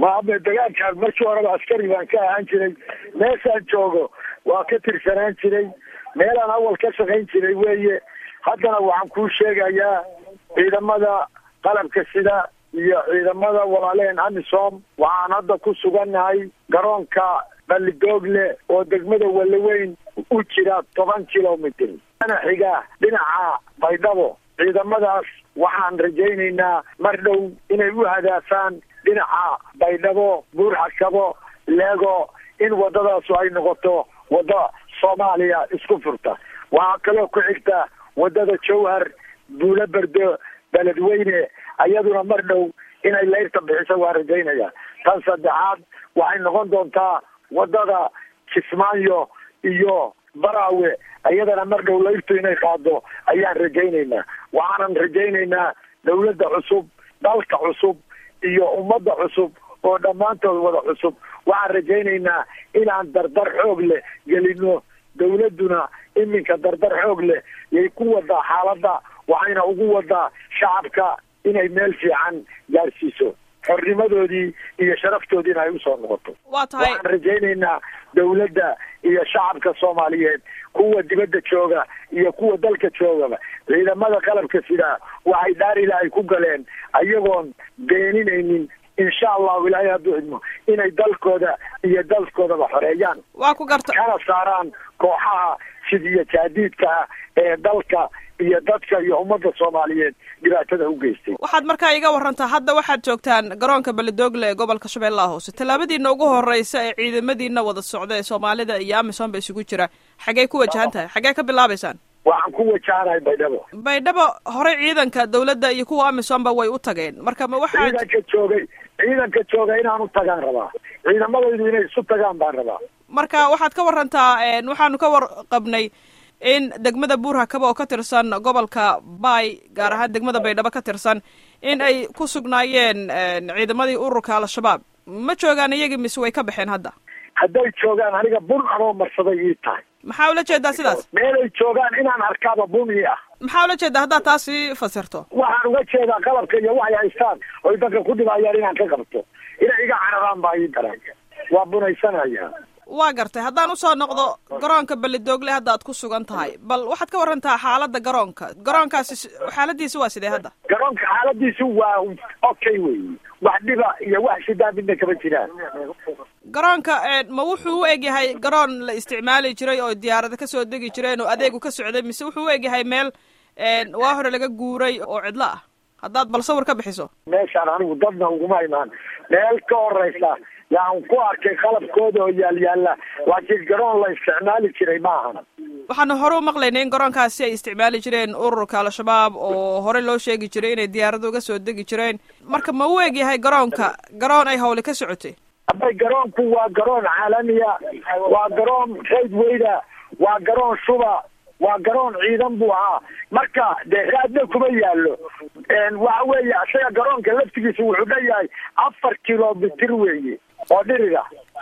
maame dagaalkaan markii horeba askari baan ka ahaan jiray meeshaan joogo waa ka tirsanaan jiray meelaan awal ka shaqayn jiray weeye haddana waxaan kuu sheegayaa ciidamada qalabka sida iyo ciidamada walaaleen amisom waxaan hadda ku sugannahay garoonka balligoogle oo degmada walaweyn u jira toban kilomitr ana xiga dhinaca baydhabo ciidamadaas waxaan rajaynaynaa mar dhow inay u hadaafaan dhinaca baydhabo buurxakabo leego in waddadaasu ay noqoto wadda soomaaliya isku furta waxaa kaloo ku xigta waddada jowhar buulo berdo beledweyne ayaduna mar dhow inay layrta bixiso waa rajaynaya tan saddexaad waxay noqon doontaa waddada kismaayo iyo baraawe iyadana mar dhow layrtu inay qaado ayaan rajaynaynaa waxaanan rajaynaynaa dawladda cusub dalka cusub iyo ummadda cusub oo dhammaantood wada cusub waxaan rajaynaynaa inaan dardar xoog leh gelino dawladduna iminka dardar xoog leh yay ku wadaa xaaladda waxayna ugu wadaa shacabka inay meel fiican gaarsiiso xornimadoodii iyo sharaftoodiina ay usoo noqoto waa tahay waxaan rajaynaynaa dawladda iyo shacabka soomaaliyeed kuwa dibadda jooga iyo kuwa dalka joogaba ciidamada qalabka sidaa waxay dhaarila ay ku galeen ayagoon beeninaynin insha allahu ilaahay hadduu idmo inay dalkooda iyo dalkoodaba xoreeyaan waa ku garta kana saaraan kooxaha sidiyo jaadiidka ah ee dalka iyo dadka iyo ummadda soomaaliyeed dhibaatada u geystay waxaad markaa iga warantaa hadda waxaad joogtaan garoonka beledoogle ee gobolka shabeellaha hoose tallaabadiina ugu horreysa ee ciidamadiina wada socda ee soomaalida iyo amisom ba isugu jira xaggey ku wajahan tahay xaggee ka bilaabaysaan waxaan ku wajahanahay baydhabo baydhabo horey ciidanka dawladda iyo kuwa amisomba way u tageen marka ma waxaa ciidanka joogay ciidanka jooga inaan u tagaan rabaa ciidamadaydu inay isu tagaan baan rabaa marka waxaad ka warantaa waxaanu ka warqabnay in degmada buurhakaba oo ka tirsan gobolka bay gaar ahaan degmada baydhabo ka tirsan in ay ku sugnaayeen ciidamadii ururka al-shabaab ma joogaan iyagii mise way ka baxeen hadda hadday joogaan aniga bun anoo marsaday ii tahay maxaa ula jeedaa sidaas meelay joogaan inaan arkaaba bun ii ah maxaa ula jeedaa haddaad taas ii fasirto waxaan uga jeedaa qalabka iyo waxay haystaan oy dadka ku dhibaayaan inaan ka qabto inay iga cararaan baa ii daran waa bunaysanaya waa gartay haddaan usoo noqdo garoonka beledoogle hadda aad ku sugan tahay bal waxaad ka warantaa xaaladda garoonka garoonkaasi xaaladiisi waa sidee hadda garoonka xaaladiisu waa okay wey wax dhiba iyo wax shidaa midna kama jiraan garoonka ma wuxuu u egyahay garoon la isticmaali jiray oo diyaarada kasoo degi jireen oo adeegu ka socday mise wuxuu u egyahay meel waa hore laga guuray oo cidlo ah haddaad bal sawir ka bixiso meeshaan anigu dadna uguma imaan meel ka horeysa yaan ku arkay qalabkooda oo yaal yaalla laakiin garoon la isticmaali jiray ma ahan waxaanu hore u maqlaynay in garoonkaasi ay isticmaali jireen ururka al-shabaab oo hore loo sheegi jiray inay diyaarado uga soo degi jireen marka ma u eg yahay garoonka garoon ay hawle ka socotay abay garoonku waa garoon caalamiya waa garoon raydweyda waa garoon shuba waa garoon ciidan buu ahaa marka dee raadna kuma yaallo waxa weeye isaga garoonka laftigiisa wuxuu dhanyahay afar kilomitr weeye oo dhiriga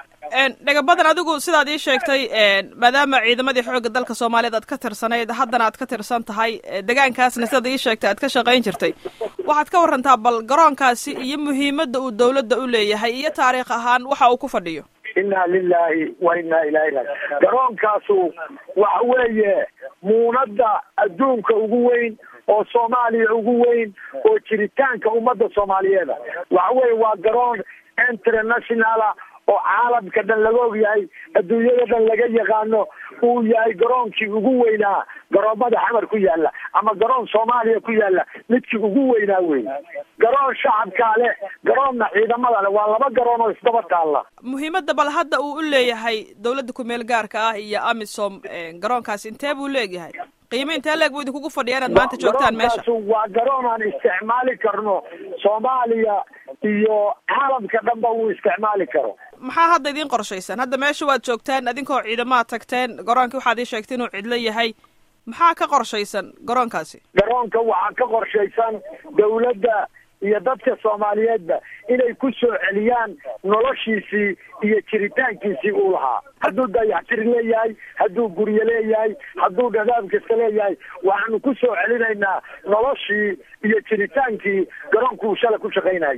dhega badan adigu sidaad ii sheegtay maadaama ciidamadii xoogga dalka soomaaliyeed aad ka tirsanayd haddana aad ka tirsan tahay degaankaasna sidaad ii sheegtay aad ka shaqayn jirtay waxaad ka warantaa bal garoonkaasi iyo muhiimadda uu dawladda u leeyahay iyo taariikh ahaan waxa uu ku fadhiyo inna lilahi wa inna ilahi raji garoonkaasu waxa weeye muunadda adduunka ugu weyn oo soomaaliya ugu weyn oo jiritaanka ummadda soomaaliyeeda waxa weeye waa garoon internationala oo caalamka dhan laga og yahay adduunyada dhan laga yaqaano uu yahay garoonkii ugu weynaa garoomada xamar ku yaala ama garoon soomaaliya ku yaala midkii ugu weynaa wey garoon shacabkaa leh garoonna ciidamada leh waa laba garoon oo isdaba taalla muhiimadda bal hadda uu u leeyahay dawladda ku-meel gaarka ah iyo amisom garoonkaasi intee buu leegyahay qiime intee leeg buu idinkugu fadhiya inaad maanta joogtaan meesha waa garoon aan isticmaali karno soomaaliya iyo caalamka dhanba uu isticmaali karo maxaa hadda idiin qorshaysan hadda meesha waad joogtaan idinkoo ciidamaad tagteen garoonkii waxaad ii sheegtay inuu cidlo yahay maxaa ka qorshaysan garoonkaasi garoonka waxaa ka qorshaysan dawladda iyo dadka soomaaliyeedba inay ku soo celiyaan noloshiisii iyo jiritaankiisii uu lahaa hadduu dayaxtir leeyahay hadduu guryo leeyahay hadduu dhadaab kasta leeyahay waxaanu ku soo celinaynaa noloshii iyo jiritaankii garoonku uu shala ku shaqaynayay